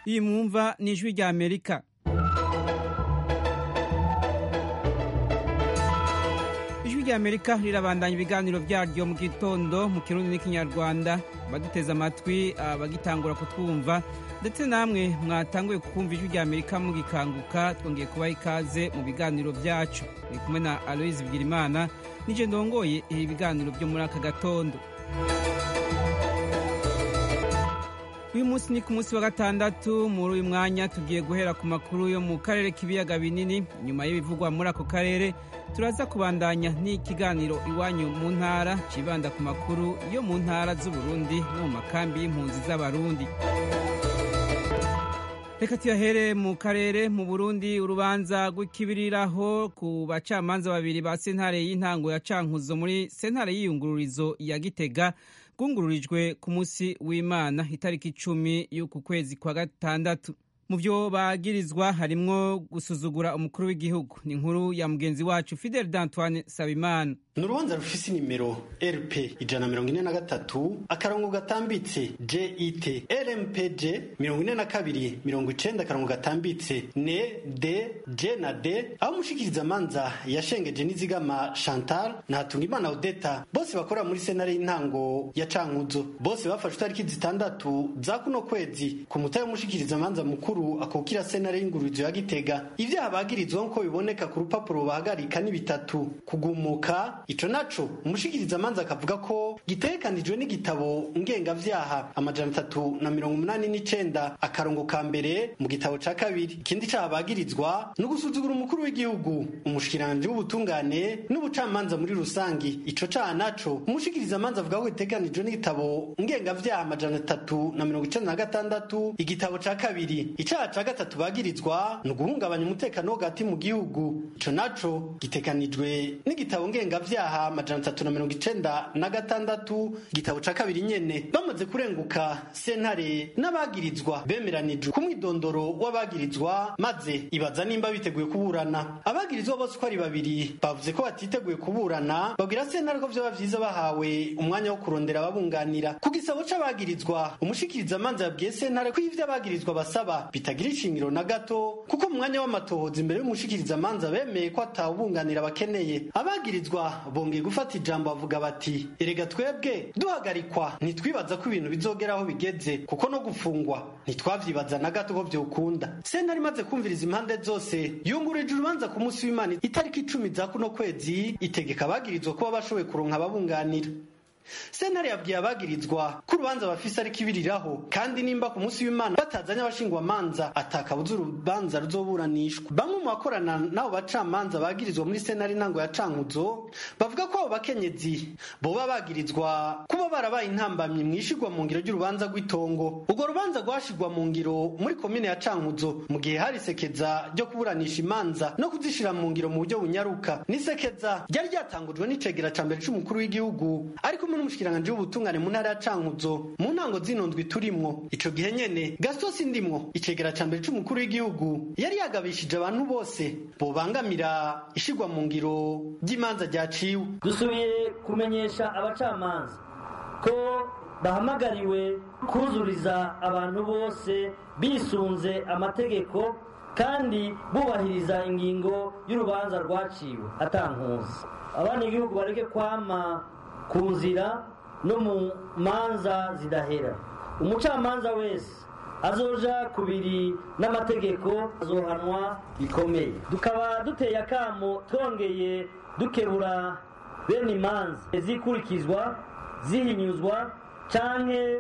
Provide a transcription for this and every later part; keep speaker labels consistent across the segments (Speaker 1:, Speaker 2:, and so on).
Speaker 1: iyi mwumva ni ijwi rya amerika ijwi rya amerika rirabandanya ibiganiro byaryo mu gitondo mu kirundi n'ikinyarwanda baduteze amatwi abagitangura kutwumva ndetse namwe mwatanguye kukumva ijwi rya amerika mugikanguka twongeye kubaha ikaze mu biganiro byacu muri kumwe na aloise bigirimana nije ndongoye ibi biganiro byo muri aka gatondo uyu munsi ni ku munsi wa gatandatu muri uyu mwanya tugiye guhera ku makuru yo mu karere k'ibiyaga binini nyuma y'ibivugwa muri ako karere turaza kubandanya n'ikiganiro iwanyu mu ntara cibanda ku makuru yo mu ntara z'uburundi no mu makambi y'impunzi z'abarundi reka tuyahere mu karere mu burundi urubanza rw'ikibiriraho ku bacamanza babiri ba sentare y'intango ya cankuzo muri sentare y'iyungururizo ya gitega rwungururijwe ku munsi w'imana itariki icumi y'uku kwezi kwa gatandatu mu byo bagirizwa harimwo gusuzugura umukuru w'igihugu ni inkuru ya mugenzi wacu fidel d'antoine sabimana
Speaker 2: ni urubanza rufise inimero rp ijana mirongo ine na gatatu akarongo gatambitse jet rmpj mirongo ine na kabiri mirongo icenda akarongo gatambitse ne d j na d aho umushikiriza manza yashengeje n'izigama chantal na hatungimana odeta bose bakorera muri senare y'intango ya cankuzo bose bafashe itariki zitandatu za kuno kwezi ku mutahe w'umushikiriza manza mukuru akukira senare y'ingururizo ya gitega ivyaha bagirizwa nk'uko biboneka ku rupapuro bahagarika ni bitatu kugumuka ico naco umushikiriza amanza akavuga ko gitegekanijwe n'igitabo ngengavyaha amajana atatu na mirongo umunani n'icenda akarongo ka mbere mu gitabo ca kabiri ikindi caha bagirizwa ni ugusuzugura umukuru w'igihugu umushikiranje w'ubutungane n'ubucamanza muri rusangi ico caha naco umushikiriza amanza avuga ko gitegekanijwe n'igitabo ngengavyaha amajana atatu na mirongo icenda na gatandatu igitabo ca kabiri icaha ca gatatu bagirizwa ni uguhungabanya umutekano wo hagati mu gihugu ico naco gitegekanijwe n'igitabo ngengavyaha ibyaha amajana atatu na mirongo icenda na gatandatu igitabo ca kabiri nyene bamaze kurenguka sentare n'abagirizwa bemeranijwe ku mwidondoro w'abagirizwa maze ibaza nimba biteguye kuburana abagirizwa bose uko ari babiri bavuze ko batiteguye kuburana babwira sentare ko vyoba vyiza bahawe umwanya wo kurondera ababunganira ku gisabo c'abagirizwa umushikiriza amanza yabwiye sentare ko ivyo abagirizwa basaba bitagira ishingiro na gato kuko mu mwanya w'amatohoza imbere y'umushikiriza amanza bemeye ko atawubunganira bakeneye abagirizwa bongeye gufata ijambo bavuga bati erega twebwe duhagarikwa ntitwibaza ko ibintu bizogera aho bigeze kuko no gufungwa ntitwavyibaza na gato ko vyokunda sentare imaze kumviriza impande zose yungurije urubanza ku munsi w'imana itariki icumi za kuno kwezi itegeka abagirizwa kuba bashoboye kuronka ababunganira sentare yabwiye abagirizwa ko urubanza bafise ari kibiriraho kandi nimba ku munsi w'imana batazanye abashingwamanza atakabuza urubanza ruzoburanishwa bamwe mu bakorana n'abo bacamanza bagirizwa muri sentare intango ya cankuzo bavuga ko abo bakenyezi boba bagirizwa kuba barabaye intambamyi mu ishigwa mu ngiro ry'urubanza rw'itongo urwo rubanza rwashigwa mu ngiro muri komine ya cankuzo mu gihe hari isekeza ryo kuburanisha imanza no kuzishira mu ngiro mu buryo bunyaruka n'isekeza ryari ryatangujwe n'icegera ca mbere c'umukuru w'igihugu ariko n'umushikiranganje w'ubutungane mu ntara ya Cankuzo mu ntango zino ndwi turimwo ico gihe nyene Gaston Sindimwo icegera ca mbere c'umukuru w'igihugu yari yagabishije abantu bose bobangamira ishigwa mu ngiro ry'imanza ryaciwe
Speaker 3: dusubiye kumenyesha abacamanza ko bahamagariwe kuzuriza abantu bose bisunze amategeko kandi bubahiriza ingingo y'urubanza rwaciwe atankuzi abana igihugu bareke kwama ku nzira no mu manza zidahera umucamanza wese azoja kubiri n'amategeko azohanwa bikomeye tukaba duteye akamo twongeye dukebura bene imanza zikurikizwa zihinyuzwa canke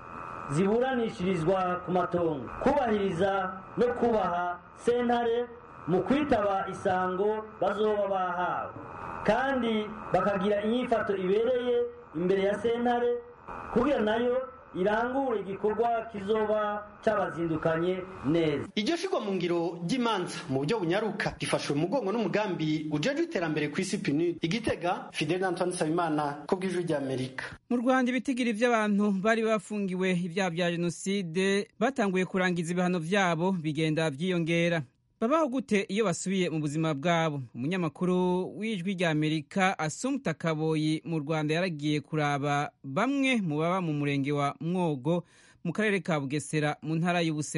Speaker 3: ziburanishirizwa ku matongo kubahiriza no kubaha sentare mu kwitaba isango bazoba bahawe kandi bakagira inyifato ibereye imbere ya sentare kugira nayo irangure igikorwa kizoba cabazindukanye neza
Speaker 2: iryo shigwa mu ngiro ry'imanza mu buryo bunyaruka rifashwe mu mugongo n'umugambi ujejwe iterambere ku isi pnud igitega fidel antoine nsabimana ko bw'ijwi ry'amerika
Speaker 1: mu rwanda ibitigiri by'abantu bari bafungiwe ibyaha bya jenoside batanguye kurangiza ibihano byabo bigenda byiyongera babaho gute iyo basubiye mu buzima bwabo umunyamakuru w'ijwi rya amerika asumta kaboyi mu rwanda yaragiye kuraba bamwe mu baba mu murenge wa mwogo mu karere ka bugesera mu ntara y'ubuseruko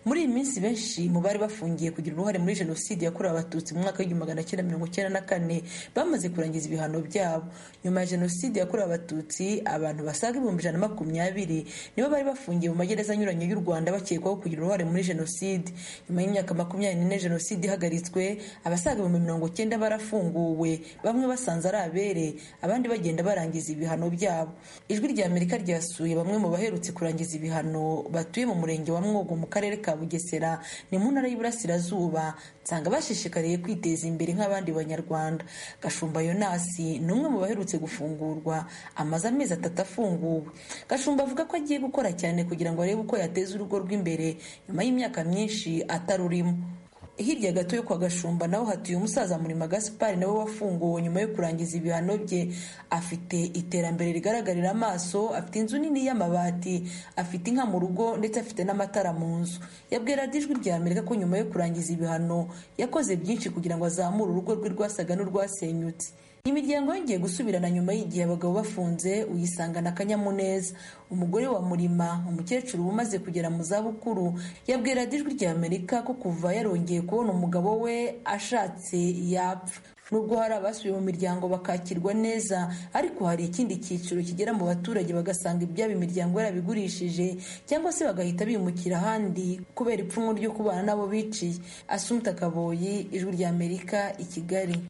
Speaker 4: muri iyi minsi benshi mu bari bafungiye kugira uruhare muri jenoside yakorewe abatutsi mu mwaka w'igihumbi magana cyenda mirongo icyenda na kane bamaze kurangiza ibihano byabo nyuma ya jenoside yakorewe abatutsi abantu basaga ibihumbi ijana na makumyabiri nibo bari bafungiye mu magereza anyuranye y'u rwanda bakekwaho kugira uruhare muri jenoside nyuma y'imyaka makumyabiri n'ine jenoside ihagaritswe abasaga ibihumbi mirongo cyenda barafunguwe bamwe basanze ari abere abandi bagenda barangiza ibihano byabo ijwi rya amerika ryasuye bamwe mu baherutse kurangiza ibihano batuye mu murenge wa mwogo mu karere ka bugesera ni mu ntara y'iburasirazuba nsanga bashishikariye kwiteza imbere nk'abandi banyarwanda gashumba yonasi ni umwe mu baherutse gufungurwa amaze amezi atatu afunguwe gashumba avuga ko agiye gukora cyane kugira ngo arebe uko yateza urugo rw'imbere nyuma y'imyaka myinshi atarurimo hirya gato yo kwa gashumba naho hatuye umusaza murima gaspari nawe wafunguwe nyuma yo kurangiza ibihano bye afite iterambere rigaragarira amaso afite inzu nini y'amabati afite inka mu rugo ndetse afite n'amatara mu nzu yabwira ijwi rya amerika ko nyuma yo kurangiza ibihano yakoze byinshi kugira ngo azamure urugo rwe rwasaga n'urwasenyutse imiryango yongeye gusubirana nyuma y'igihe abagabo bafunze uyisangana akanyamuneza umugore wa murima umukecuru umaze kugera mu zabukuru yabwira ijwi rya amerika ko kuva yarongeye kubona umugabo we ashatse yapfa nubwo hari abasubiye mu miryango bakakirwa neza ariko hari ikindi cyiciro kigera mu baturage bagasanga ibyabo imiryango yarabigurishije cyangwa se bagahita bimukira ahandi kubera ipfunwe ryo kubana n'abo biciye asumta kaboyi ijwi rya amerika i kigali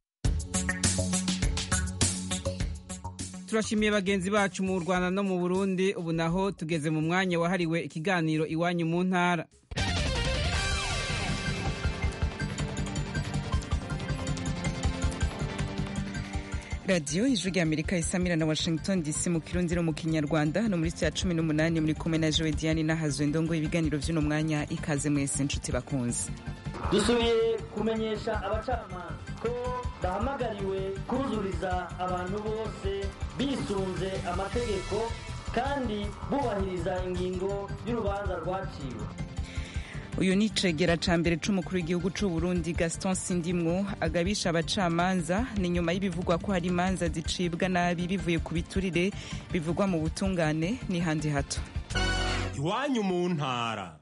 Speaker 1: turashimiye bagenzi bacu mu rwanda no mu burundi ubu naho tugeze mu mwanya wahariwe ikiganiro iwanyu mu ntara radiyo ijwi rya amerika isamira na washington dc mu kirundi no mu kinyarwanda no muri cya cumi n'umunani muri kumwe na jowe diane n'ahazwe ndongo ibiganiro by'uno mwanya ikaze mwese inshuti bakunze
Speaker 3: dusubiye kumenyesha abacamanza ko bahamagariwe kuzuriza abantu bose bisunze amategeko kandi bubahiriza ingingo y'urubanza rwaciwe
Speaker 1: uyu ni icegera ca mbere c'umukuru w'igihugu c'u Burundi Gaston Sindimwo agabisha abacamanza ni nyuma y'ibivugwa ko hari imanza zicibwa nabi bivuye ku biturire bivugwa mu butungane ni handi hato
Speaker 5: iwanyu mu ntara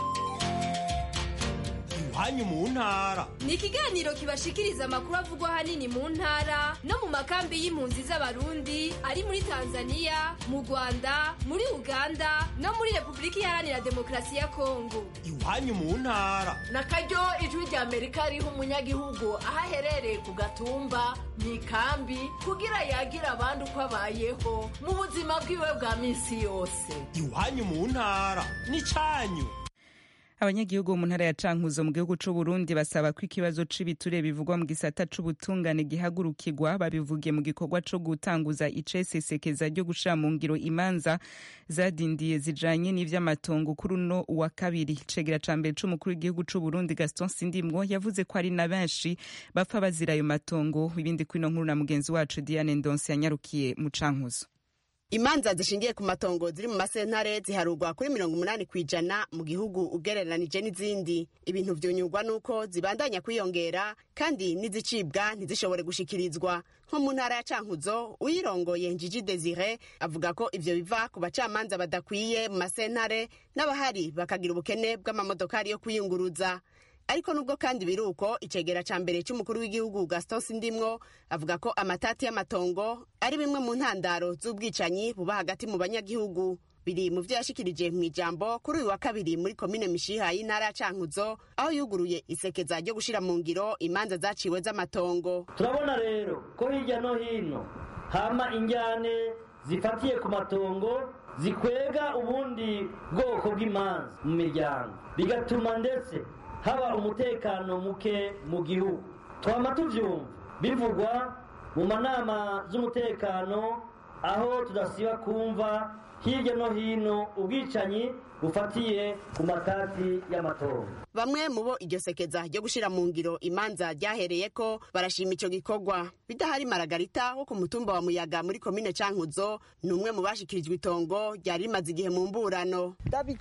Speaker 5: iwanyu mu ntara
Speaker 6: ni ikiganiro kibashikiriza amakuru avugwa ahanini mu ntara no mu makambi y'impunzi z'abarundi ari muri tanzania mu rwanda muri uganda no muri repubulika iharanira demokarasi ya kongo
Speaker 5: iwanyu mu ntara
Speaker 7: na karyo ijwi rya amerika riha umunyagihugu aho aherereye ku gatumba mu ikambi kugira yagira abandi uko abayeho mu buzima bwiwe bwa minsi yose
Speaker 5: iwanyu mu ntara ni cyanyu
Speaker 1: abanyagihugu mu ntara ya cankuzo mu gihugu c'u Burundi basaba ko ikibazo c'ibiture bivugwa mu gisata c'ubutungane gihagurukirwa babivugiye mu gikorwa co gutanguza icesesekeza ryo gushira mu ngiro imanza zadindiye zijanye n'ivy'amatongo kuri uno wa kabiri cegera ca mbere c'umukuru w'igihugu c'u Burundi Gaston Sindimwo yavuze ko ari na benshi bapfa bazira ayo matongo ibindi kwino nkuru na mugenzi wacu Diane Ndonse yanyarukiye mu cankuzo
Speaker 8: imanza zishingiye ku matongo ziri mu masentare ziharurwa kuri mirongo umunani ku ijana mu gihugu ugereranije n'izindi ibintu vyunyurwa n'uko zibandanya kwiyongera kandi n'izicibwa ntizishobore gushikirizwa nko mu ntara ya cankuzo uyirongoye njiji desire avuga ko ivyo biva ku bacamanza badakwiye mu masentare n'abahari bakagira ubukene bw'amamodokari yo kwiyunguruza ariko nubwo kandi biri uko icegera ca mbere c'umukuru w'igihugu gaston sindimwo avuga ko amatati y'amatongo ari bimwe mu ntandaro z'ubwicanyi buba hagati mu banyagihugu biri mu vyo yashikirije mu ijambo kuri uyu wa kabiri muri komine mishiha y'intara ya cankuzo aho yuguruye isekeza ryo gushira mu ngiro imanza zaciwe z'amatongo
Speaker 3: turabona rero ko hirya no hino hama injyane zifatiye ku matongo zikwega ubundi bwoko bw'imanza mu miryango bigatuma ndetse haba umutekano muke mu gihugu twama tuvyumva bivugwa mu manama z'umutekano aho tudasiba kumva hirya no hino ubwicanyi bufatiye ku matati y'amatora
Speaker 8: bamwe mu bo iryo sekeza ryo gushira mu ngiro imanza ryahereyeko barashima ico gikorwa bidahari maragarita wo ku mutumba wa muyaga muri komine cankuzo ni umwe mu bashikirijwe itongo ryari rimaze igihe mu mburano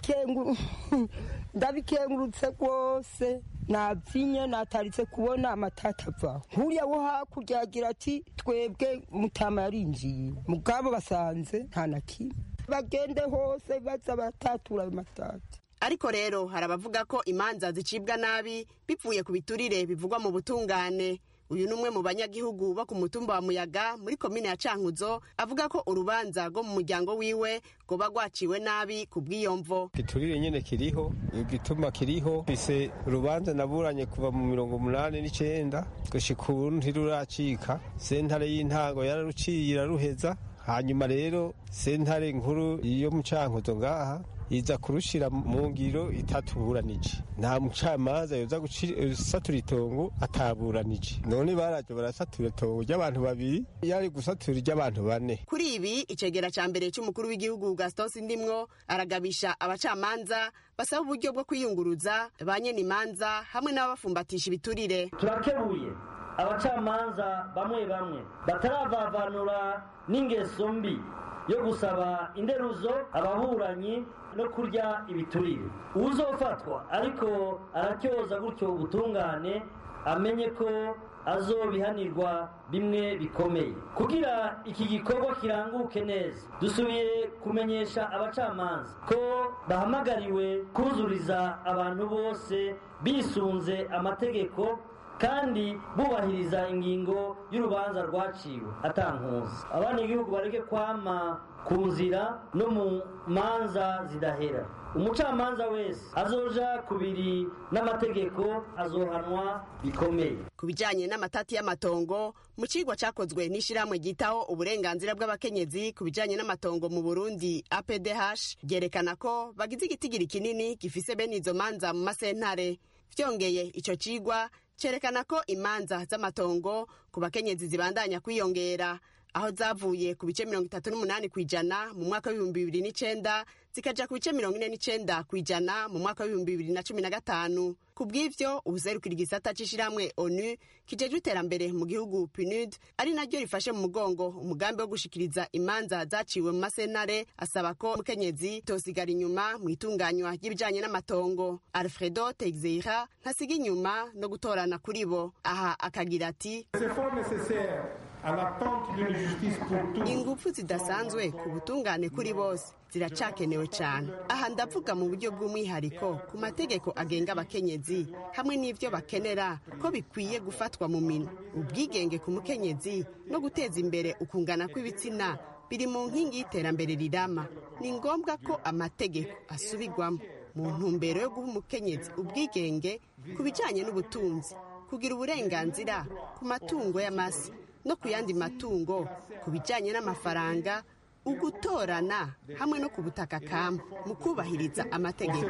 Speaker 9: ndabikengurutse rwose nabyinnye nataritse kubona amatata avaho nkuriya wo hakurya agira ati twebwe mutama yarinjiye mugabo basanze nta na kimwe bagende hose baza batatura ayo matati
Speaker 8: ariko rero hari abavuga ko imanza zicibwa nabi bivuye ku biturire bivugwa mu butungane uyu ni umwe mu banyagihugu bo ku mutumba wa muyaga muri komine ya cankuzo avuga ko urubanza rwo mu muryango wiwe rwoba rwaciwe nabi ku bw'iyo mvo
Speaker 10: igiturire nyine kiriho igituma kiriho fise urubanza naburanye kuva mu mirongo umunani n'icenda gushika ubu ntiruracika sentare y'intango yararuciye iraruheza hanyuma rero sentare nkuru yo mu cankuzo ngaha iza kurushira mu ngiro itatuburanije nta mucamanza yoza gusatura itongo ataburanije none baraje barasatura itongo ry'abantu babiri yari gusatura iry'abantu bane
Speaker 8: kuri ibi icegera ca mbere c'umukuru w'igihugu gaston sindimwo aragabisha abacamanza basaba uburyo bwo kwiyunguruza ba imanza hamwe n'ababafumbatisha ibiturire
Speaker 3: turakebuye abacamanza bamwe bamwe bataravavanura n'ingeso mbi yo gusaba inderuzo ababuranyi no kurya ibiturire uzofatwa ariko aratyoza gutyo ubutungane amenye ko azobihanirwa bimwe bikomeye kugira iki gikorwa kiranguke neza dusubiye kumenyesha abacamanza ko bahamagariwe kuzuriza abantu bose bisunze amategeko kandi bubahiriza ingingo y'urubanza rwaciwe atankuzi abana igihugu bareke kwama ku nzira no mu manza zidahera umucamanza wese azoja kubiri n'amategeko azohanwa bikomeye
Speaker 8: ku bijyanye n'amatati y'amatongo mu kigwa cyakozwe n'ishyirahamwe ryitaho uburenganzira bw'abakenyezi ku bijyanye n'amatongo mu burundi apdh ryerekana ko bagize igitigiri kinini gifise bene izo manza mu masentare byongeye icyo kigwa cyerekana ko imanza z'amatongo ku bakenyezi zibandanya kwiyongera aho zavuye ku bice mirongo itatu n'umunani ku ijana mu mwaka w'ibihumbi bibiri n'icenda zikaja ku bice mirongo ine n'icenda ku ijana mu mwaka w'ibihumbi bibiri na cumi na gatanu ku bw'ivyo ubuserukira igisata c'ishirahamwe onu kijejwe iterambere mu gihugu pnud ari naryo rifashe mu mugongo umugambi wo gushikiriza imanza zaciwe mu masentare asaba ko umukenyezi tosigara inyuma mu itunganywa ry'ibijanye n'amatongo alfredo texeira ntasiga inyuma no gutorana kuri bo aha akagira ati ingufu zidasanzwe ku butungane kuri bose ziracakenewe cyane aha ndavuga mu buryo bw'umwihariko ku mategeko agenga abakenyezi hamwe n'ibyo bakenera ko bikwiye gufatwa mu minwe ubwigenge ku mukenyezi no guteza imbere ukungana kw'ibitsina biri mu nkingi y'iterambere rirama ni ngombwa ko amategeko asubirwamo mu ntumbero yo guha umukenyezi ubwigenge ku bijyanye n'ubutunzi kugira uburenganzira ku matungo y'amasi no ku yandi matungo ku bijyanye n'amafaranga ugutorana hamwe no ku butaka kama mu kubahiriza amategeko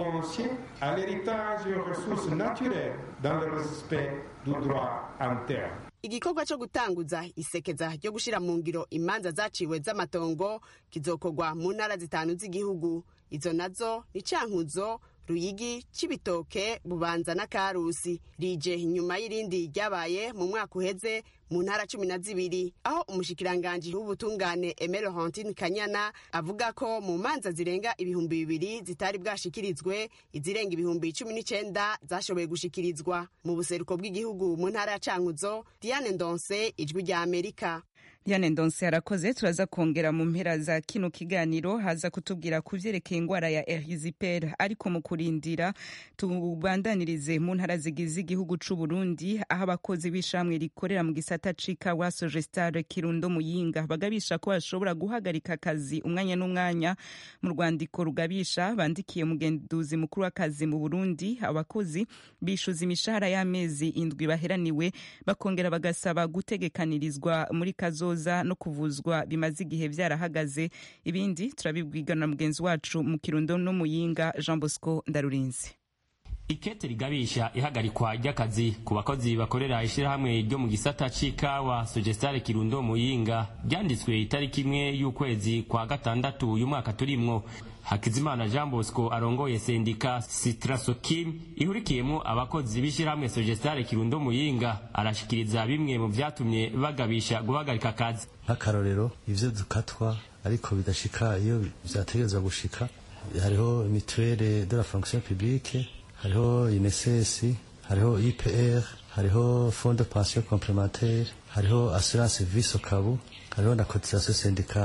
Speaker 8: igikorwa cyo gutanguza isekeza ryo gushyira mu ngiro imanza zaciwe z'amatongo kizokorwa mu ntara zitanu z'igihugu izo nazo ni cankuzo ruyigi cibitoke bubanza na karusi rije inyuma y'irindi ryabaye mu mwaka uheze mu ntara cumi na zibiri aho umushikiranganji w'ubutungane emere hantine kanyana avuga ko mu manza zirenga ibihumbi bibiri zitari bwashikirizwe izirenga ibihumbi cumi n'icenda zashoboye gushikirizwa mu buseruko bw'igihugu mu ntara ya cankuzo diane ndonse ijwi rya amerika
Speaker 11: Diane Ndonse arakoze turaza kongera mu mpera za kino kiganiro haza kutubwira ku vyerekeye ingwara ya erisiperi ariko mu kurindira tubandanirize mu ntara zigize igihugu c'u Burundi aho abakozi b'ishamwe rikorera mu gisata c'ikawa Sogestar Kirundo Muyinga bagabisha ko bashobora guhagarika akazi umwanya n'umwanya mu rwandiko rugabisha bandikiye mugenduzi mukuru w'akazi mu Burundi abakozi bishuza imishahara y'amezi indwi baheraniwe bakongera bagasaba gutegekanirizwa muri kazo no kuvuzwa bimaze igihe byarahagaze ibindi turabibwigana na mugenzi wacu mu kirundo no muyinga jean bosco ndarurinze
Speaker 12: ikete rigabisha ihagarikwa ry'akazi ku bakozi bakorera ishyirahamwe ryo mu gisata c'ikawa sogestare kirundo muyinga ryanditswe itariki imwe y'ukwezi kwa gatandatu uyu mwaka turimwo hakizimana jean bosco arongoye sendika sitrasokim ihurikiyemo abakozi b'ishyirahamwe sogestare kirundo muyinga arashikiriza bimwe mu vyatumye bagabisha guhagarika akazi
Speaker 13: nk'akarorero ivyo dukatwa ariko bidashika iyo vyategerezwa gushika hariho mituelle de la fonction publique hariho inesesi hariho ipr hariho fond de pension complementaire hariho assurance vie sokabu hariho na cotisation syndicale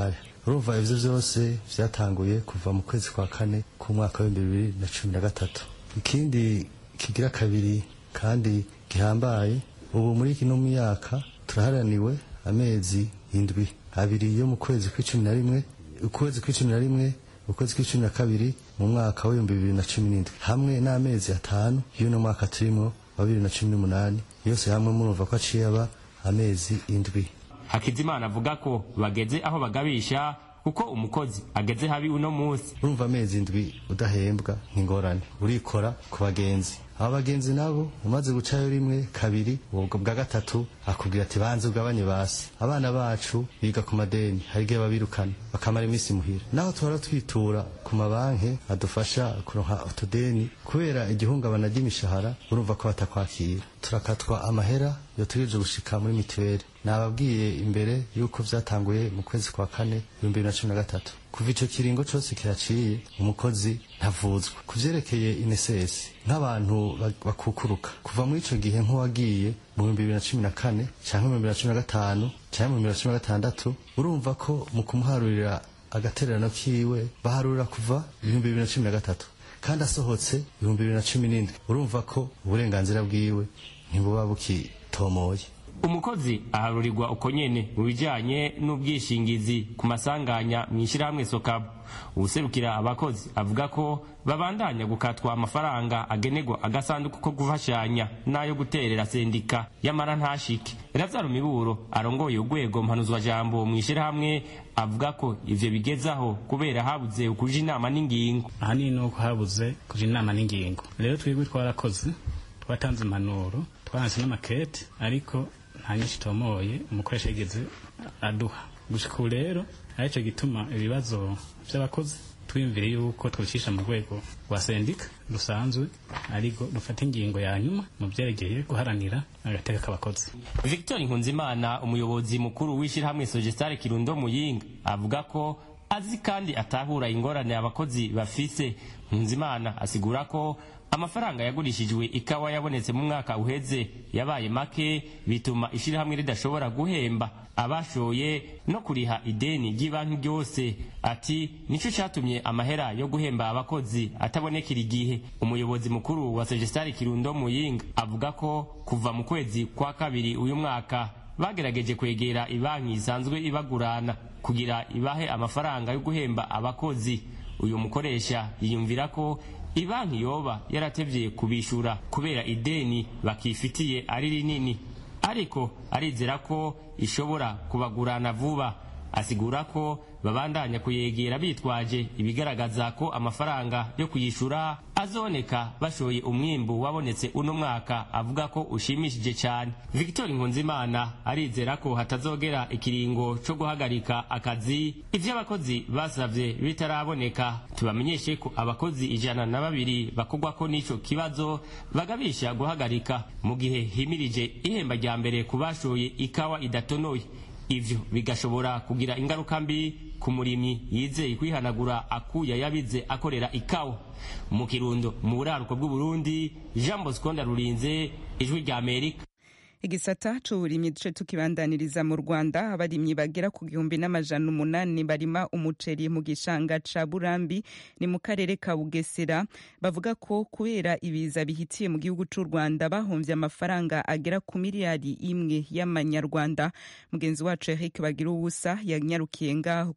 Speaker 13: urumva ivyo vyose vyatanguye kuva mu kwezi kwa kane k'umwaka w'ibihumbi bibiri na cumi na gatatu ikindi kigira kabiri kandi gihambaye ubu muri kino myaka turaharaniwe amezi indwi abiri yo mu kwezi kw'icumi na rimwe ukwezi kw'icumi na rimwe ukwezi kw'icumi na kabiri mu mwaka w'ibihumbi bibiri na cumi n'indwi hamwe n'amezi atanu y'uno mwaka turimwo wa bibiri na cumi n'umunani yose hamwe murumva ko aciye aba amezi indwi
Speaker 12: hakizimana avuga ko bageze aho bagabisha kuko umukozi ageze habi uno munsi
Speaker 13: urumva amezi indwi udahembwa nk'ingorane urikora ku bagenzi aba bagenzi nabo umaze gucayo rimwe kabiri ubwo bwa gatatu akubwira ati banze ugabanye basi abana bacu biga ku madeni hari igihe babirukana bakamara iminsi muhira naho tuhora twitura ku mabanki adufasha kuronka utudeni kubera igihungabana ry'imishahara urumva ko batakwakira turakatwa amahera yotegereje gushika muri mituweli nababwiye imbere yuko vyatanguye mu kwezi kwa kane ibihumbi bibiri na cumi na gatatu kuva ico kiringo cose kiraciye umukozi ntavuzwa ku vyerekeye inesesi nk'abantu bakukuruka kuva muri ico gihe nk'uwagiye mu bihumbi bibiri na cumi na kane canke mu bihumbi bibiri na cumi na gatanu canke mu bihumbi bibiri na cumi na gatandatu urumva ko mu kumuharurira agatererano kiwe baharurira kuva ibihumbi bibiri na cumi na gatatu kandi asohotse ibihumbi bibiri na cumi n'indwi urumva ko uburenganzira bwiwe ntibuba bukitomoye
Speaker 12: umukozi aharurirwa uko nyene mu bijanye n'ubwishingizi ku masanganya mu ishyirahamwe sokabu uwuserukira abakozi avuga ko babandanya gukatwa amafaranga agenerwa agasanduku ko gufashanya n'ayo guterera sendika yamara ntashike razaro miburo arongoye urwego mpanuzwajambo mu ishyirahamwe avuga ko ivyo bigezaho kubera habuze ukuja inama n'ingingo
Speaker 14: ahanini ni uko habuze kuja inama n'ingingo rero twebwe twarakoze twatanze impanuro twaranse n'amakete ariko nta nyinshi itomoye umukoresha yigeze aduha gushika ubu rero arico gituma ibibazo vy'abakozi twiyumvire yuko twicisha mu rwego rwa sendika rusanzwe ariko rufata ingingo ya nyuma mu vyerekeye guharanira agateka k'abakozi
Speaker 12: victor nkunzimana umuyobozi mukuru w'ishyirahamwe sogestare kirundo muyinga avuga ko azi kandi atahura ingorane abakozi bafise nkunzimana asigura ko amafaranga yagurishijwe ikawa yabonetse mu mwaka uheze yabaye make bituma ishyirahamwe ridashobora guhemba abashoye no kuriha ideni ry'ibanki ryose ati nicyo cyatumye amahera yo guhemba abakozi atabonekera igihe umuyobozi mukuru wa sogestari kirundo muyinga avuga ko kuva mu kwezi kwa kabiri uyu mwaka bagerageje kwegera ibanki isanzwe ibagurana kugira ibahe amafaranga yo guhemba abakozi uyu mukoresha yiyumvira ko ibanki yoba yaratevye kubishura kubera ideni bakifitiye ari rinini ariko arizera ko ishobora kubagurana vuba asigura ko babandanya kuyegera bitwaje ibigaragaza ko amafaranga yo kuyishura azoneka bashoye umwimbu wabonetse uno mwaka avuga ko ushimishije cyane victor nkunzimana arizera ko hatazogera ikiringo co guhagarika akazi ivyo abakozi basavye bitaraboneka tubamenyeshe ko abakozi ijana na babiri bakogwako n'ico kibazo bagabisha guhagarika mu gihe himirije ihemba rya mbere ku bashoye ikawa idatonoye ivyo bigashobora kugira ingaruka mbi ku murimyi yizeye kwihanagura akuya yabize akorera ikawa mu kirundo mu buraruko bw'uburundi jean bosco ndarurinze ijwi rya amerika
Speaker 11: igisata c'uburimyi duce tukibandaniriza mu rwanda abarimyi bagera ku gihumbi n'amajana umunani barima umuceri mu gishanga ca burambi ni mu karere ka bugesera bavuga ko kubera ibiza bihitiye mu gihugu c'u rwanda bahomvye amafaranga agera ku miliyari imwe y'amanyarwanda mugenzi wacu eric bagira ubusa yanyarukiye ngaho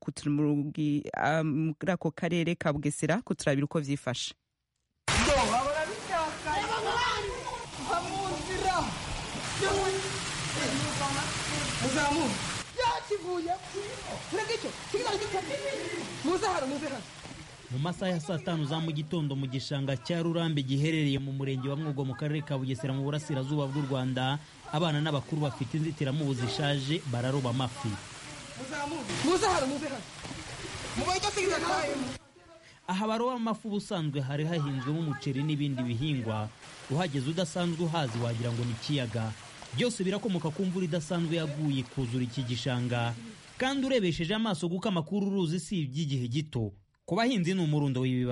Speaker 11: muri ako karere ka bugesera kuturabira uko vyifashe
Speaker 15: muzamu yakivuye turege icyo kigali muze hano muze hano
Speaker 16: mu masaha ya saa tanu za mu gitondo mu gishanga cya rurambe giherereye mu murenge wa mwogo mu karere ka bugesera mu burasirazuba bw'u rwanda abana n'abakuru bafite inzitiramubu zishaje bararoba amafi
Speaker 15: muze hano muze hano mubaye kigali
Speaker 16: aha baroba amafi ubusanzwe hari hahinzwemo umuceri n'ibindi bihingwa uhageze udasanzwe uhazi wagira ngo ni ikiyaga byose birakomoka ku mvura idasanzwe yaguye kuzura iki gishanga kandi urebesheje amaso kuko amakuru uruzi si iby'igihe gito ku bahinzi ni umurundo w'ibibazo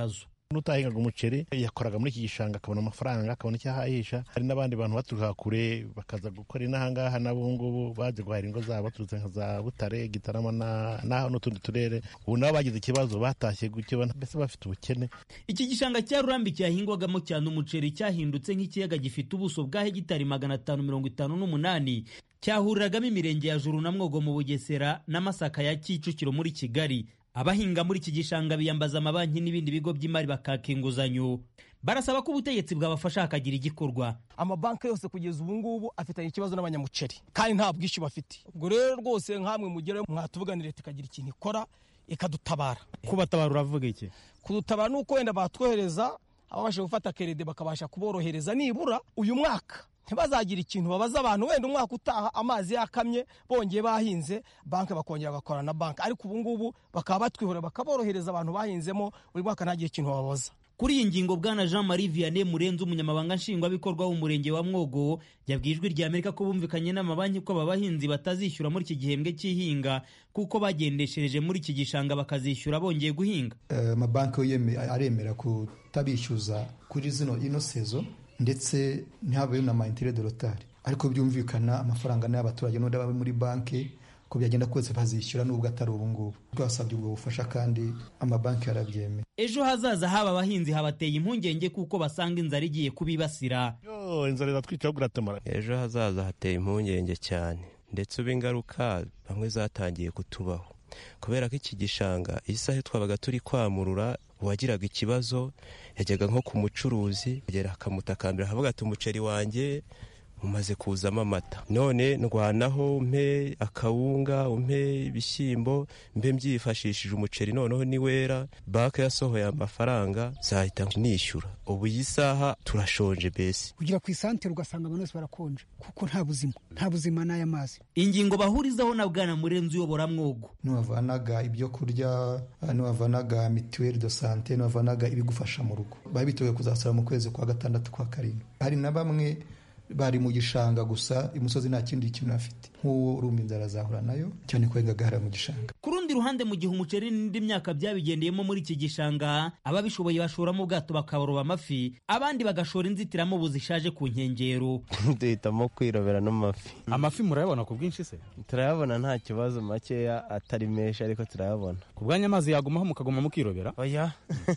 Speaker 17: n'utahingaga umuceri yakoraga muri iki gishanga akabona amafaranga akabona icyo ahahisha hari n'abandi bantu baturuka kure bakaza gukora inahangaha n'abo ngubu baje guhahira ingo zabo baturutse nka za butare gitarama n'aho n'utundi turere ubu nabo bagize ikibazo batashye gutyo mbese bafite ubukene
Speaker 16: iki gishanga cya rurambi cyahingwagamo cyane umuceri cyahindutse nk'ikiyaga gifite ubuso bwa hegitari magana atanu mirongo itanu n'umunani cyahuriragamo imirenge ya juru na mwogo mu bugesera n'amasaka ya kicukiro muri kigali abahinga muri iki gishanga biyambaza amabanki n'ibindi bigo by'imari bakaka inguzanyo barasaba ko ubutegetsi bwabafasha hakagira igikorwa
Speaker 18: amabanki yose kugeza ubu ngubu afitanye ikibazo n'abanyamuceri kandi nta bwishyu bafite ubwo rero rwose nk'amwe mugere mwatuvuganira leta ikagira ikintu ikora ikadutabara
Speaker 16: kubatabara uravuga iki
Speaker 18: kudutabara ni uko wenda batwohereza ababasha gufata kerede bakabasha kuborohereza nibura uyu mwaka ntibazagire ikintu babaza abantu wenda umwaka utaha amazi yakamye bongeye bahinze banki bakongera bagakorana na banki ariko ubu ngubu bakaba batwihora bakaborohereza abantu bahinzemo buri mwaka ntagire ikintu babaza
Speaker 16: kuri iyi ngingo bwana jean marie vianney murenzi umunyamabanga nshingwabikorwa w'umurenge wa mwogo yabwiye ijwi rya amerika ko bumvikanye n'amabanki ko aba bahinzi batazishyura muri iki gihembwe cy'ihinga kuko bagendeshereje muri iki gishanga bakazishyura bongeye guhinga
Speaker 19: amabanki yo aremera kutabishyuza kuri zino ino sezo ndetse ntihabeho na mayintere de rotari ariko byumvikana amafaranga n'ay'abaturage n'undi aba muri banki ko byagenda kose bazishyura nubwo atari ubu ngubu twasabye ubwo bufasha kandi amabanki yarabyemeye
Speaker 16: ejo hazaza haba abahinzi habateye impungenge kuko basanga inzara igiye kubibasira
Speaker 17: inzara iratwica buratamara
Speaker 20: ejo hazaza hateye impungenge cyane ndetse ubu ingaruka bamwe zatangiye kutubaho kubera ko iki gishanga isaha twabaga turi kwamurura uwagiraga ikibazo yajyaga nko ku mucuruzi agera akamutakambira akavuga ati umuceri wanjye umaze kuzamo amata none ndwanaho umpe akawunga umpe ibishyimbo mbe mbyifashishije umuceri noneho niwera banki yasohoye amafaranga zahita nishyura ubu iyi saha turashonje mbese
Speaker 21: kugira ku isantere ugasanga abantu bose barakonje kuko nta buzima nta buzima n'aya mazi
Speaker 16: ingingo bahurizaho na bwana murenzi uyobora mwogo
Speaker 19: n'uwavanaga ibyo kurya n'uwavanaga mituweli do sante n'uwavanaga ibigufasha mu rugo bari biteguye kuzasara mu kwezi kwa gatandatu kwa karindwi hari na bamwe bari mu gishanga gusa imusozi nta kindi kintu afite nk'uwo urumva inzara azahura nayo cyane ko yagahara mu gishanga
Speaker 16: ku rundi ruhande mu gihe umuceri n'indi myaka byabigendeyemo muri iki gishanga ababishoboye bashoramo ubwato bakaroba amafi abandi bagashora inzitiramubu zishaje ku nkengero
Speaker 20: duhitamo kwirobera n'amafi
Speaker 22: amafi murayabona ku bwinshi se
Speaker 20: turayabona nta kibazo makeya atari menshi ariko turayabona
Speaker 22: ku bwanya amazi yagumaho mukaguma mukirobera
Speaker 20: oya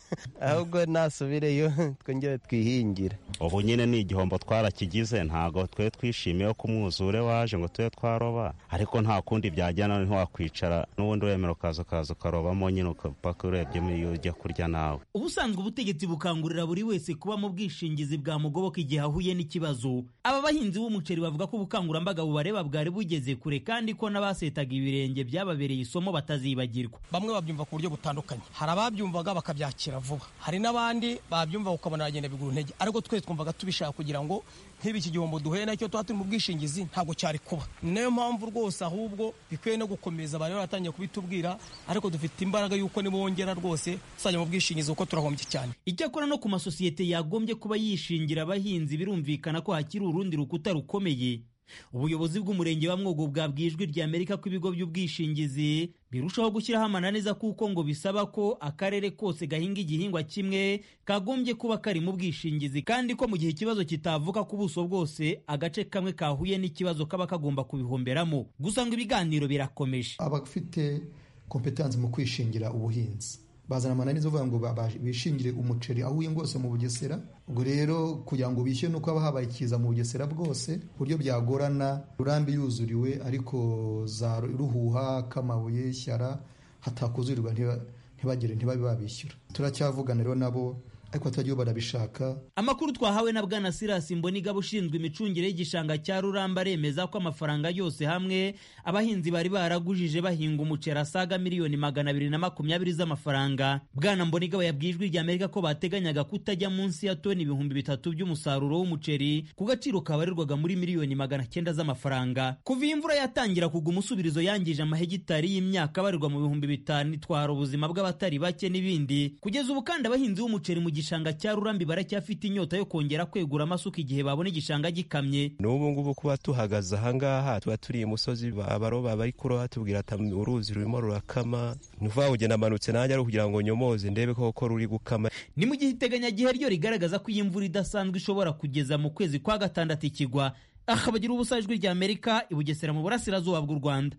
Speaker 20: ahubwo nasubireyo twongere twihingire
Speaker 23: ubu nyine ni igihombo twarakigize ntabwo twe twishimiye ko umwuzure waje ngo tube twaroba ariko nta kundi byajyana ntiwakwicara n'ubundi uremera ukaza ukaza ukarobamo nyine upaka urebyemo iyo ujya kurya nawe
Speaker 16: ubusanzwe ubutegetsi bukangurira buri wese kuba mu bwishingizi bwamugoboka igihe ahuye n'ikibazo aba bahinzi b'umuceri bavuga ko ubukangurambaga bubareba bwari bugeze kure kandi ko n'abasetaga ibirenge byababereye isomo batazibagirwa
Speaker 18: bamwe babyumva ku buryo butandukanye hari ababyumvaga bakabyakira vuba hari n'abandi babyumva ukabona aragenda bigura intege ariko twese twumvaga tubishaka kugira ngo nk'ibi iki gihombo duhuye nacyo tuba turi mu bwishingizi ntabwo cyari kuba ni nayo mpamvu rwose ahubwo bikwiye no gukomeza bari baratangiye kubitubwira ariko dufite imbaraga y'uko nibongera rwose tuzajya mu bwishingizi kuko turahombye cyane
Speaker 16: icyakora no ku masosiyete yagombye kuba yishingira abahinzi birumvikana ko hakiri urundi rukuta rukomeye ubuyobozi bw'umurenge wa mwogo bwabwiye ijwi rya amerika ko ibigo by'ubwishingizi birushaho gushyiraho amananiza kuko ngo bisaba ko akarere kose gahinga igihingwa kimwe kagombye kuba kari mu bwishingizi kandi ko mu gihe ikibazo kitavuka ku buso bwose agace kamwe kahuye n'ikibazo kaba kagomba kubihomberamo gusa ngo ibiganiro birakomeje
Speaker 19: abafite kompetansi mu kwishingira ubuhinzi bazana amananiza uvuga ngo bishingire umuceri aho uye bwose mu bugesera ubwo rero kugira ngo bishyure nuko haba habaye ikiza mu bugesera bwose buryo byagorana rurambi yuzuriwe ariko za ruhuha k'amabuye shyara hatakuzurirwa ntibagire ntibabe babishyura turacyavugana rero nabo ariko batagiye barabishaka
Speaker 16: amakuru twahawe na bwana sirasi mbonigaba ushinzwe imicungire y'igishanga cya ruramba aremeza ko amafaranga yose hamwe abahinzi bari baragujije bahinga umuceri asaga miliyoni magana abiri na makumyabiri z'amafaranga bwana mbonigaba yabwiye ijwi rya amerika ko bateganyaga kutajya munsi ya toni ibihumbi bitatu by'umusaruro w'umuceri ku gaciro kabarirwaga muri miliyoni magana cyenda z'amafaranga kuva iyi imvura yatangira kugwa umusubirizo yangije amahegitari y'imyaka abarirwa mu bihumbi bitanu itwara ubuzima bw'abatari bake n'ibindi kugeza ubu kandi abahinzi b'umuceri mu gishanga cya rurambi baracyafite inyota yo kongera kwegura amasuka igihe babona igishanga gikamye
Speaker 20: n'ubu ngubu kuba tuhagaze ahangaha tuba turi imusozi abaroba bari kuroha tubwira ati uruzi rurimo rurakama nuvuga ngo ugenda amanutse nanjye ari kugira ngo nyomoze ndebe koko ruri gukama
Speaker 16: ni mu gihe iteganyagihe ryo rigaragaza ko iyi mvura idasanzwe ishobora kugeza mu kwezi kwa gatandatu ikigwa aha bagira ubusa ijwi rya amerika i bugesera mu burasirazuba bw'u rwanda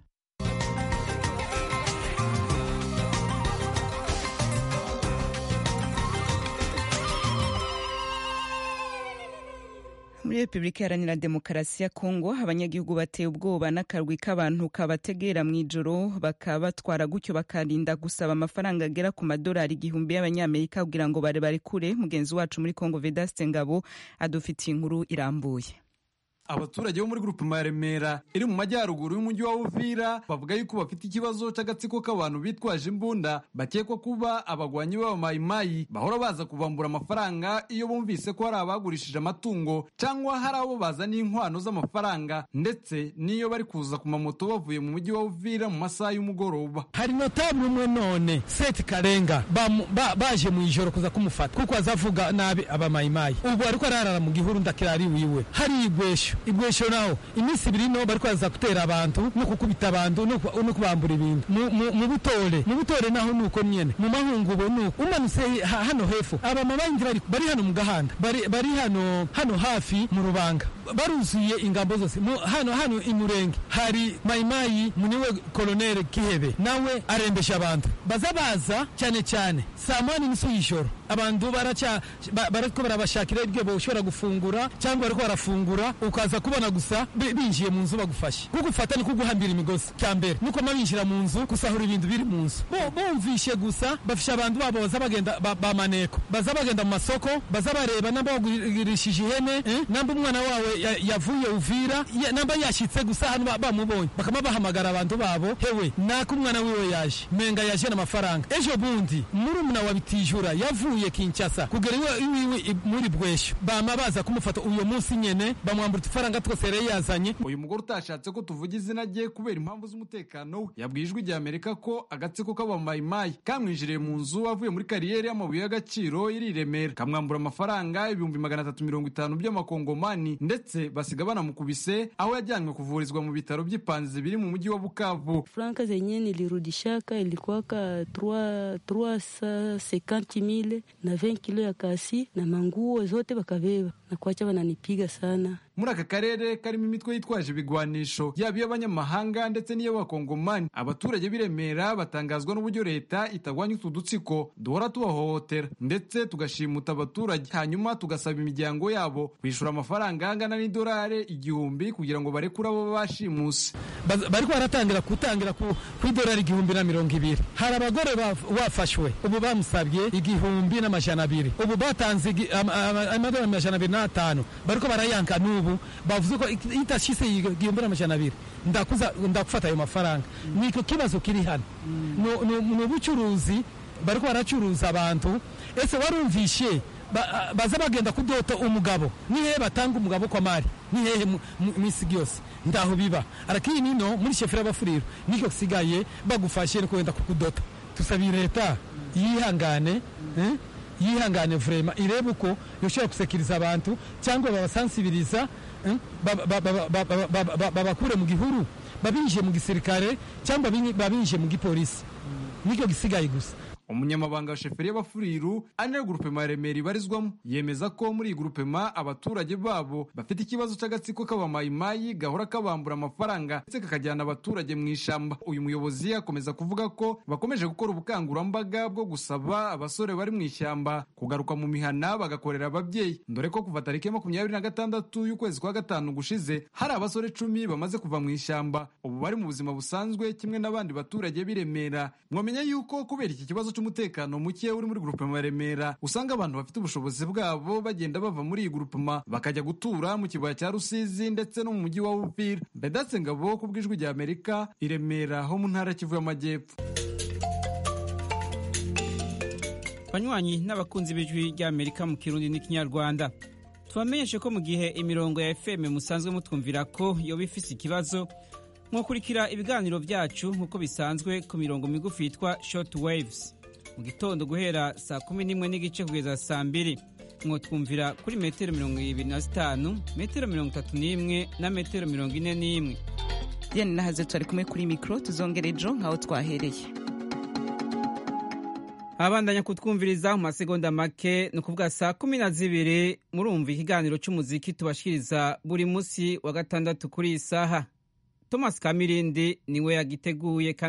Speaker 11: muri repubulika iharanira demokarasi ya kongo abanyagihugu bateye ubwoba n'akarwi k'abantu kabategera mu ijoro bakabatwara gutyo bakarinda gusaba amafaranga agera ku madolari igihumbi y'abanyamerika kugira ngo bare barekure mugenzi wacu muri kongo vedaste ngabo adufitiye inkuru irambuye
Speaker 2: abaturage bo muri grupema ya remera iri mu majyaruguru y'umujyi wa uvira bavuga yuko bafite ikibazo cy'agatsiko k'abantu bitwaje imbunda bakekwa kuba abagwanyi b'abamayimayi bahora baza kubambura amafaranga iyo bumvise ko hari abagurishije amatungo cyangwa hari abo bazaniye inkwano z'amafaranga ndetse n'iyo bari kuza ku mamoto bavuye mu mujyi wa uvira mu masaha y'umugoroba
Speaker 4: hari notabule umwe none seti karenga bamu- ba- baje mu ijoro kuza kumufata kuko azavuga nabi abamayimayi ubu ariko ararara mu gihuru ndakirari wiwe hari igwesho igwesho naho iminsi ibiri no bariko baza gutera abantu no kukubita abantu no ku- no kubambura ibintu mu- mu mu butore mu butore naho nuko nyene mu mahungubo nuko umanutse ha- hano hepfo abamabangi bari bari hano mu gahanda bari bari hano hano hafi mu rubanga baruzuye ingambo zose mu, hano hano imurenge hari mayimayi muniwe koloneli kihebe nawe arembesha abantu baza baza cyane cyane saa moya n'inusu y'ijoro abantu baraca ba- bariko barabashakira ibyo boshobora gufungura cyangwa bariko barafungura ukaza kubona gusa bi- binjiye mu nzu bagufashe kugufata ni kuguhambira imigozi cya mbere nuko ma binjira mu nzu gusahura ibintu biri mu nzu Bo- bumvishe gusa bafisha abantu babo baza bagenda ba- ba maneko baza bagenda mu masoko baza bareba namba bagurishije ihene eh, namba umwana wawe ya- yavuye uvira ya- namba yashitse gusa hano ba- bamubonye bakaba bahamagara abantu babo hewe nako umwana wiwe yaje menga yaje n'amafaranga ejo bundi murumuna wa bitijura yavuye kinshasa kugera iwe iwiwe i- muri bwesho bama baza kumufata uyo munsi nyene bamwambura utufaranga twose yari yazanye
Speaker 2: uyu mugore utashatse ko tuvuga izina rye kubera impamvu z'umutekano we yabwiye ijwi rya amerika ko agatsiko k'abamayimayi kamwinjiriye mu nzu avuye muri kariyeri y'amabuye y'agaciro iri i remera kamwambura amafaranga ibihumbi magana atatu mirongo itanu by'amakongomani ndetse basiga banamukubise aho yajyanywe kuvurizwa mu bitaro by'ipanzi biri mu mujyi wa bukavu
Speaker 6: franka zenye nilirudishaka ilikuwaka 350 mile na 20 kilo ya kasi na manguo zote bakabeba na kuacha wananipiga sana
Speaker 2: muri aka karere karimo imitwe yitwaje ibigwanisho yaba iy'abanyamahanga ndetse n'iy'abakongomani abaturage b'i remera batangazwa n'uburyo leta itagwanya utu dutsiko duhora tubahohotera ndetse tugashimuta abaturage hanyuma tugasaba imiryango yabo kwishyura amafaranga angana n'idolari igihumbi kugira ngo barekure abo bashimuse
Speaker 4: Baz- bariko baratangira gutangira ku ku idolari igihumbi na mirongo ibiri hari abagore baf- bafashwe ubu bamusabye igihumbi n'amajana abiri ubu batanze igi- ama- ama- amadolari amajana abiri n'atanu bariko barayanka n'ubu bavuze ko ik- itashise igihumbi n'amajana abiri ndakuza ndakufata ayo mafaranga niko kibazo kiri hano Nu- nu- ni ubucuruzi bariko baracuruza abantu ese warumvishe ba- baza bagenda kudota umugabo ni hehe batanga umugabo kwa mari ni hehe mu- mu- mw'isi yose ndaho biba arakiri nino muri shefera bafuriro niko kisigaye bagufashe no kwenda kukudota tusabiye leta yihangane eh? yihangane vrema irebe uko yoshobora gusekiriza abantu cyangwa babasansibiriza eh? ba- ba- ba- ba- ba- ba- ba- babakure mu gihuru babinjiye mu gisirikare cyangwa babin- babinjiye mu gipolisi nicyo gisigaye gusa
Speaker 2: umunyamabanga wa sheferi y'abafuriru ari nayo gurupema ya remera ibarizwamo yemeza ko muri iyi gurupema abaturage babo bafite ikibazo cy'agatsiko k'abamayimayi gahora kabambura amafaranga ndetse kakajyana abaturage mu ishyamba uyu muyobozi akomeza kuvuga ko bakomeje gukora ubukangurambaga bwo gusaba abasore bari mu ishyamba kugaruka mu mihana bagakorera ababyeyi dore ko kuva tariki ya makumyabiri na gatandatu y'ukwezi kwa gatanu gushize hari abasore cumi bamaze kuva mu ishyamba ubu bari mu buzima busanzwe kimwe n'abandi baturage b'i Remera mwamenya yuko kubera iki kibazo cy'umutekano muke uri muri grupema ya Remera usanga abantu bafite ubushobozi bwabo bagenda bava muri iyi grupema bakajya gutura mu kibaya cya Rusizi ndetse no mu mujyi wa Uvira Bedatse Ngabo ku bw'ijwi rya Amerika i Remera ho mu ntara ya Kivu y'Amajyepfo
Speaker 1: banywanyi n'abakunzi b'ijwi ry'amerika mu kirundi n'ikinyarwanda tubamenyeshe ko mu gihe imirongo ya fm musanzwe mutwumvira ko yoba ifise ikibazo mwakurikira ibiganiro byacu nk'uko bisanzwe ku mirongo migufi yitwa short waves mu gitondo guhera saa kumi n'imwe n'igice kugeza saa mbiri mwotwumvira kuri metero mirongo ibiri na zitanu metero mirongo itatu n'imwe na metero mirongo ine n'imwe
Speaker 11: diane nahaze twari kumwe kuri mikoro tuzongera ejo nk'aho twahereye
Speaker 1: abandanya kutwumviriza mu masegonda make ni ukuvuga saa kumi na zibiri murumva ikiganiro cy'umuziki tubashikiriza buri munsi wa gatandatu kuri iyi saha thomas kamirindi niwe yagiteguye